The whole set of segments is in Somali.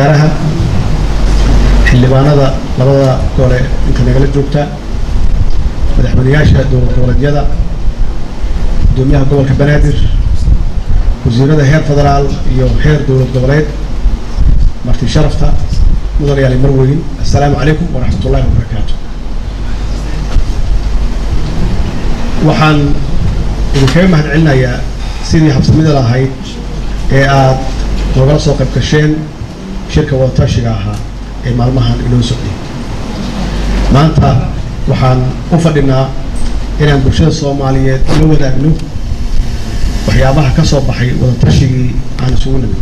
wasaaraha xildhibaanada labada gole inta nagala joogta madaxweyneyaasha dowlad goboleedyada gudoomiyaha gobolka banaadir wasiirada heer federaal iyo heer dowlad goboleed marti sharafta mudan yaali marweyn assalaamu calaykum waraxmat ullahi wabarakaatu waxaan idinkaga mahad celinayaa sidii habsamida lahayd ee aad noogala soo qayb gasheen shirka wadatashiga ahaa ee maalmahan inoo socday maanta waxaan u fadhinaa inaan bulshada soomaaliyeed la wadaagno waxyaabaha ka soo baxay wadatashigii aan isugu nimid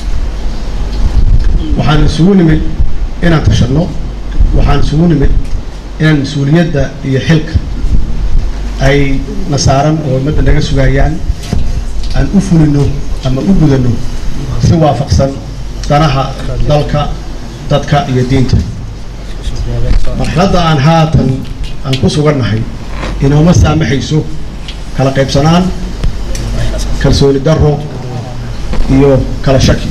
waxaan isugu nimid inaan tashanno waxaan isugu nimid inaan mas-uuliyadda iyo xilka ay na saaran oo ummadda naga sugayaan aan u fulino ama u gudano si waafaqsan danaha dalka dadka iyo diinta marxaladda aan haatan aan ku sugannahay inooma saamaxayso kala qaybsanaan kalsooni darro iyo kala shaki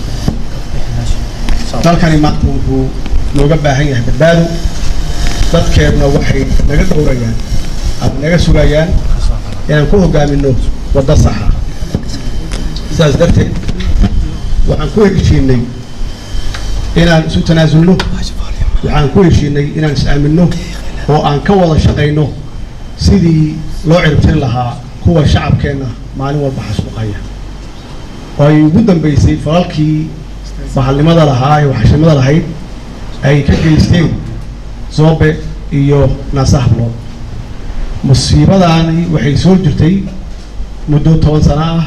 dalkani maanta wuxuu nooga baahan yahay badbaado dadkeedna waxay naga dhowrayaan ama naga sugayaan inaan ku hogaamino waddo saxa sidaas darteed waxaan ku heshiinay inaan isu tanaasulno waxaan ku heshiinay inaan is-aaminno oo aan ka wada shaqayno sidii loo ciribtiri lahaa kuwa shacabkeenna maalin walba xasuuqaya oo ay ugu dambeysay falalkii bahalnimada lahaa ee waxashnimada lahayd ay ka geysteen zoobe iyo naasahablood musiibadaani waxay soo jirtay muddo toban sano ah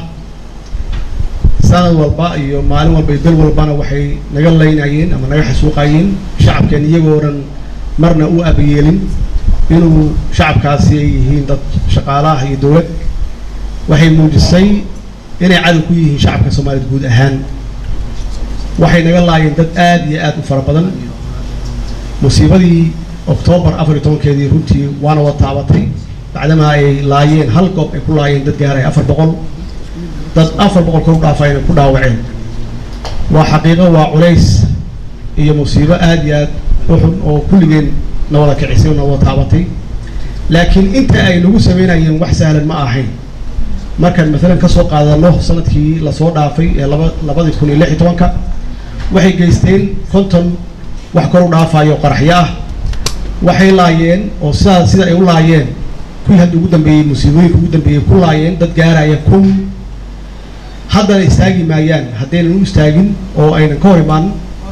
sanad walba iyo maalin walba iyo bil walbana waxay naga laynayeen ama naga xasuuqayeen shacabkeen iyagoo dhan marna u abayeelin inuu shacabkaasi ay yihiin dad shaqaalaah iyo dowlad waxay muujisay inay cadow ku yihiin shacabka soomaaliyed guud ahaan waxay naga laayeen dad aada iyo aada u fara badan musiibadii oktoobar afar iyo tobankeedii runtii waana wada taabatay bacdamaa ay laayeen hal goob ay ku laayeen dad gaaraya afar boqol dad afar boqol kor u dhaafayna ku dhaawaceen waa xaqiiqo waa culays iyo musiibo aada iyo aad u xun oo kulligeen na wada kicisay oo na wada taabatay laakiin inta ay nagu sameynayeen wax sahlan ma ahayn markaan maalan ka soo qaadano sanadkii lasoo dhaafay ee laba labadii kun iyo lix iyo tobanka waxay geysteen konton wax kor u dhaafayo qaraxyo ah waxay laayeen oo sidaa sida ay u laayeen kuwii hadda ugu dambeeyey musiibooyinka ugu dambeeyey ku laayeen dad gaaraya kun haddana istaagi maayaan haddaynan u istaagin oo aynan ka hor imaan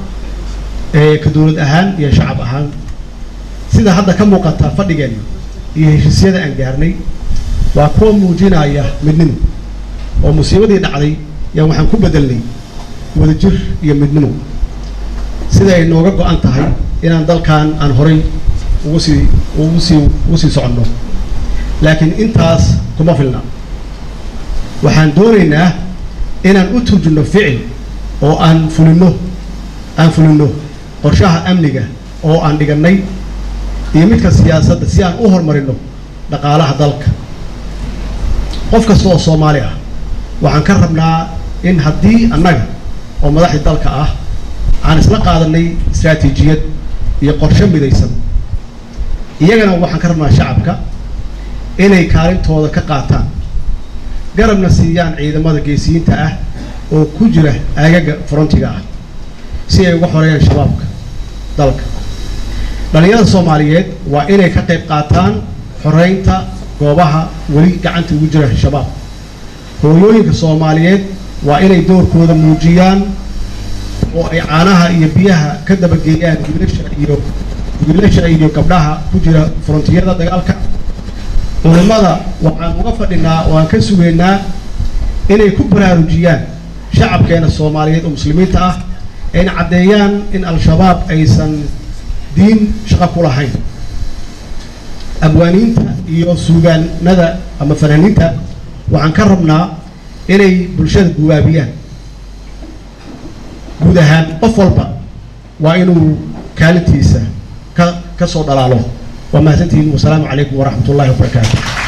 ka dowlad ahaan iyo shacab ahaan sida hadda ka muuqata fadhigeenna iyo heshiisyada aan gaarnay waa kuwa muujinaya midnimo oo musiibadii dhacday yaan waxaan ku bedelnay wadajir iyo midnimo sida ay nooga go-an tahay inaan dalkan aan horay ugu sii ugu sii ugu sii soconno laakiin intaas kuma filna waxaan doonaynaa inaan u turjunno ficil oo aan fulino aan fulino qorshaha amniga oo aan dhigannay iyo midka siyaasadda si aan u horumarino dhaqaalaha dalka qof kasta oo soomaali ah waxaan ka rabnaa in haddii annaga oo madaxdii dalka ah aan isla qaadanay istraatiijiyad iyo qorshe midaysan iyagana waxaan ka rabnaa shacabka inay kaalintooda ka qaataan garabna siiyaan ciidamada geesiyiinta ah oo ku jira aagaga frontiga ah si ay uga xoreeyaan shabaabka dalka dhallinyarada soomaaliyeed waa inay ka qayb qaataan xoreynta goobaha weli gacanta ugu jira shabaab hooyooyinka soomaaliyeed waa inay doorkooda muujiyaan oo ay caanaha iyo biyaha ka dabageeyaan wiilasha iyo wiilasha iyo gabdhaha ku jira frontiyada dagaalka culimmada waxaan uga fadhinaa oo aan ka sugaynaa inay ku baraarujiyaan shacabkeena soomaaliyeed oo muslimiinta ah ayna caddeeyaan in al-shabaab aysan diin shaqo ku lahayn abwaaniinta iyo suugaanada ama fanaaniinta waxaan ka rabnaa inay bulshada gubaabiyaan guud ahaan qof walba waa inuu kaalintiisa ka ka soo dhalaalo waa mahadsantihiin wasalaamu calaykum waraxmat ullahi wabarakaatu